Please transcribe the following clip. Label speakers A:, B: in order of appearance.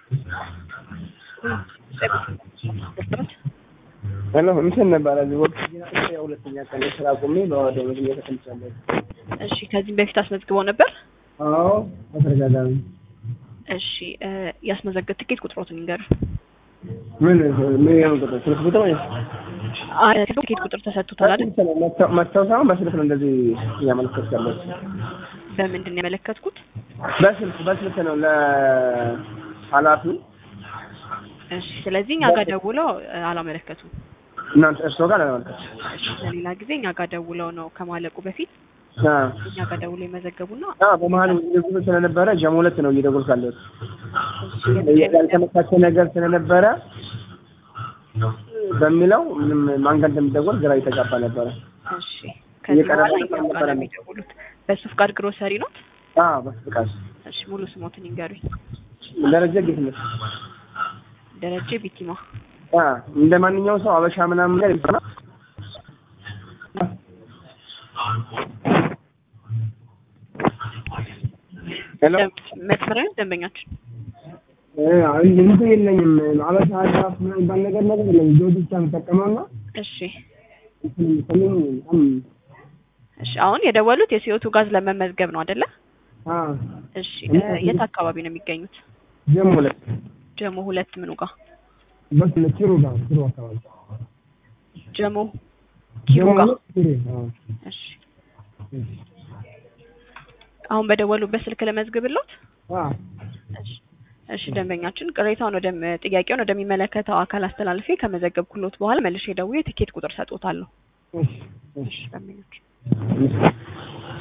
A: ሄሎ እንትን ነበረ እዚህ ወቅት የሁለተኛ ቀን የስራ አቁሜ በወደ መግቢያ ተቀምጫለሁ።
B: እሺ ከዚህም በፊት አስመዝግበው ነበር?
A: አዎ በተደጋጋሚ
B: እሺ እ ያስመዘገብ ትኬት ቁጥሮትን ይንገሩ።
A: ምን ምን ያው ቁጥር ስልክ ቁጥር ወይ
B: አይ ትኬት ቁጥር ተሰጥቶታል አይደል?
A: መጥተው ሳይሆን በስልክ ነው እንደዚህ እያመለከትኩ ያለሁት።
B: በምንድን ነው ያመለከትኩት?
A: በስልክ በስልክ ነው ለኃላፊው
B: እሺ ስለዚህ እኛ ጋር ደውለው እ አላመለከቱም።
A: እናንተ እርስዎ ጋር ለማመልከት
B: እሺ ለሌላ ጊዜ እኛ ጋር ደውለው ነው ከማለቁ በፊት
A: አ
B: እኛ ጋር ደውለው የመዘገቡና
A: አ በመሀል ንጉስ ስለነበረ ጀሞ ሁለት ነው እየደወልኩ ያለሁት ያልተመቻቸ ነገር ስለነበረ በሚለው ምንም ማን ጋር እንደምደወል ግራ የተጋባ ነበረ።
B: እሺ ከዚህ
A: እየቀረበ
B: በኋላ እኛ ጋር
A: ነበረ።
B: ነው የሚደውሉት። በሱ ፍቃድ ግሮሰሪ ነው?
A: አ በፍቃድ
B: እሺ ሙሉ ስሞትን ይንገሩኝ።
A: ደረጃ ጌትነት
B: ደረጀ ቢቲማ
A: አ እንደ ማንኛውም ሰው አበሻ ምናምን ላይ ይባላል። ሄሎ
B: መስመሪያ ደንበኛችን
A: አይ እንትን የለኝም አበሻ ዳፍ ምናምን የሚባል ነገር ነገር የለም። ጆዲ ብቻ የምጠቀመውና
B: እሺ
A: እንትን የምትለኝ በጣም
B: እሺ አሁን የደወሉት የሲኦቱ ጋዝ ለመመዝገብ ነው አይደለ?
A: አ
B: እሺ እ የት አካባቢ ነው የሚገኙት?
A: ጀሞ ሁለት
B: ጀሞ ሁለት ምኑ ጋር?
A: በስ ኪሩ ጋር ኪሩ አካባቢ
B: ጀሞ ኪሩ
A: ጀሞ
B: ጋር።
A: ሁለት ኪሩ አዎ
B: እሺ አሁን በደወሉበት ስልክ ለመዝግብሎት?
A: አ
B: እሺ እሺ ደንበኛችን ቅሬታውን ወደ ጥያቄውን ወደሚመለከተው አካል አስተላልፌ ከመዘገብኩሎት በኋላ መልሼ ደውዬ የትኬት ቁጥር ሰጥዎታለሁ።
A: እሺ እሺ
B: ደንበኛችን
A: እሺ